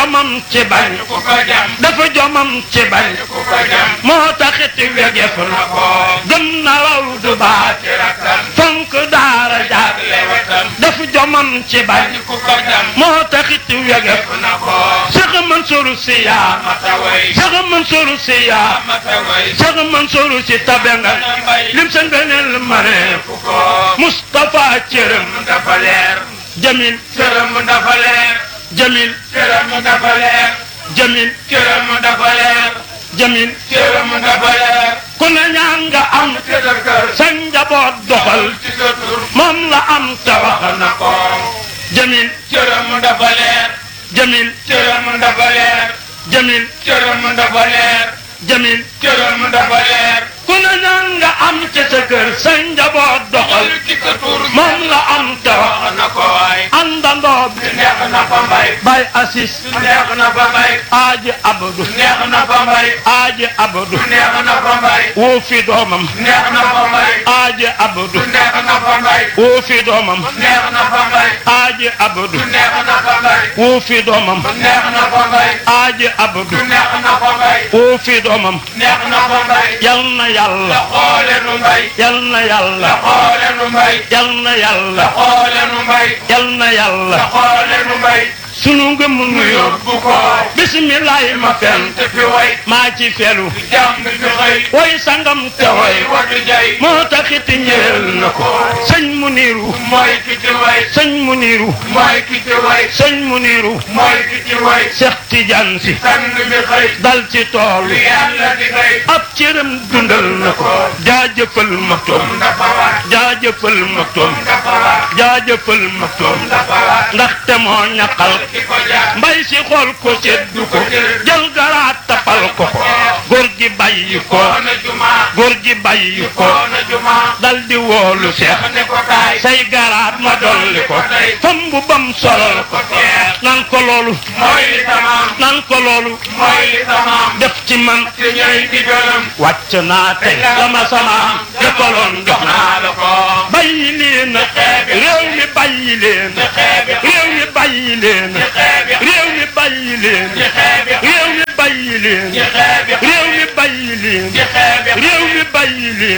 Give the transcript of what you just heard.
jomam ci bañ ku ko jam dafa jomam ci bañ ku ko jam moo taxit wegef na ko gëm na raw du baat ci rakkam fonk daara jaar lewatam dafa jomam ci bañ ku ko jam moo taxit wegef na ko Cheikh Mansour Sy yaa mataway Cheikh Mansour Sy yaa mataway Cheikh Mansour Sy tabe nga lim seen beneen mare ku ko Moustapha cërëm dafa leer Jamil cëram dafa leer Jamil cëram dafa leer Jamil cëram dafa leer Jamil cëram dafa leer ku ne ñaan nga am ci sa kër sa njaboot doxal ci sa tur moom la am te wax na ko Jamil cëram dafa leer Jamil cëram dafa leer Jamil cëram dafa leer Jamil cëram dafa leer ku ne ñaan nga am ci sa kër sa njaboot doxal ci sa tur moom la am te wax wax na ko waay àndandoo bi neex na fa mbay Bay Assis neex na fa mbay Aaji Abdou neex na fa mbay Aaji Abdou neex na fa mbay woo fi doomam neex na fa mbay Aaji Abdou neex na fa mbay woo fi doomam neex na fa mbay Aaji Abdou neex na fa mbay woo fi doomam neex na fa mbay Aaji Abdou neex na fa mbay woo fi doomam neex na fa mbay yal na yàlla xoole nu mbay yal na yàlla xoole nu mbay yal na yàlla xoole nu mbay yal na yàlla xoole nu mbay sunu ngëm nu yóbbu yóbbu ko bisimilahi ma fen te fi way maa ci felu jàng fi xëy way sangam te way way wadu jay moo taxit ñeel na ko sëñ mu niiru mooy ki ci way sëñ mu niiru mooy ki ci way sëñ mu niiru mooy ki ci way Seex Tijaan Si sang bi xëy dal ci tool li yàlla di xëy ab cëram dundal na ko jaajëfal maktoom dafa war jaajëfal maktoom dafa war jaajëfal maktoom dafa war ndaxte moo ñaqal ki ko jaar mbay si xool ko seddu ko jël garaat tapal ko ko góor gi bàyyi ko koona juma góor gi bàyyi ko koona juma dal di woolu seex ne ko kaay say garaat ma dolli ko fam bu bam solal ko nan ko loolu mooy li tamaam nan ko loolu mooy li tamaam def ci man ci ñooy digalam wàcc naa tey la ma sama defaloon jox naa naa la ko bàyyi leen réew mi bàyyi leen réew mi bàyyi leen réew mi bàyyi leen réew mi bàyyi leen réew mi bàyyi leen réew mi bàyyi leen